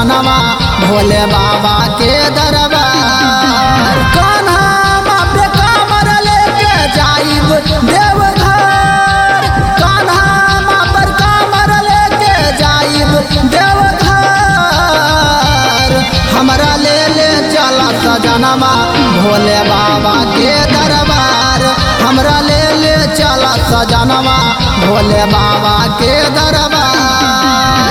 सजनवा भोले बाबा के दरबार कान्हा पे कामर लेके जाइब देवघर कान्हा पर कामर लेके जाइब देवघर हमरा ले ले चला सजनवा भोले बाबा के दरबार हमरा ले ले चला सजनवा भोले बाबा के दरबार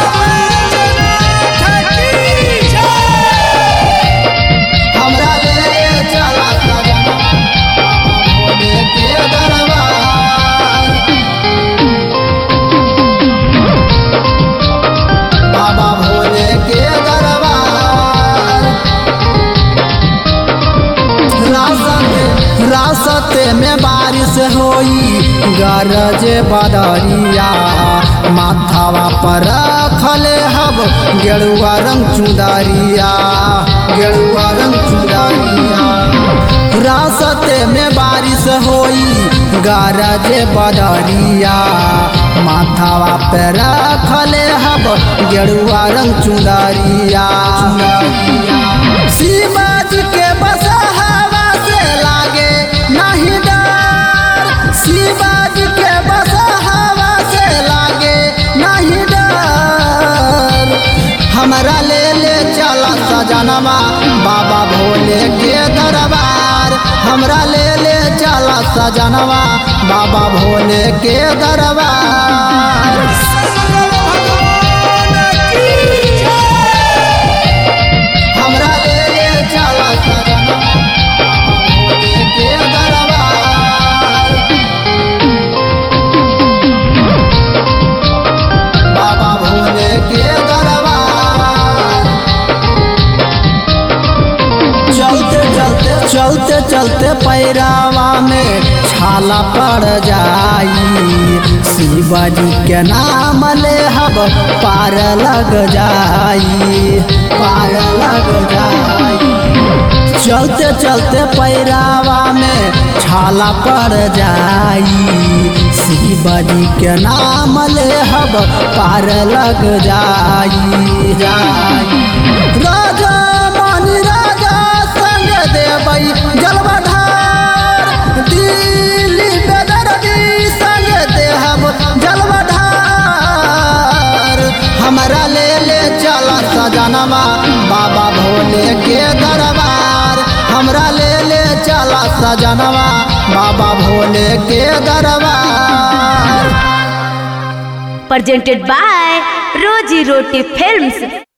हमरा ले ले चला सजनवा भोले के दरबार बाबा भोले के दरबार रास्ते रास्ते में बारिश होई गरज बदरिया माथावा पर रखले हब गेरुआ रंग चुदरिया गेरुआ रंग चुदरिया रास्ते में बारिश होई गरज बदरिया माथावा पे रखले हब गेरुआ रंग चुदरिया शिवाजी के बस हवा से लागे नहीं डर शिवाजी के बस हवा से लागे नहीं डर हमरा ले ले चला सजनवा बाबा भोले के दरबार हमरा ले ले चला सजनवा बाबा भोले के दरबार हमरा ले ले चला सजनवा बाबा भोले के दरबार बाबा भोले के दरबार चलते चलते चलते चलते पैरावा में छाला पड़ जाई शिवाजी के नाम ले हब पार लग जाई पार लग जाई चलते चलते पैरावा में छाला पड़ जाई शिवाजी के नाम ले हब पार लग जाई जाई राजा मानी राजा संग देवई जलवधार दिल्ली बेदर्दी संग देहब जलवधार हमरा ले ले चला सजनवा बाबा भोले के दरबार हमरा ले ले चला सजनवा बाबा भोले के दरबार presented by Roji Roti Films.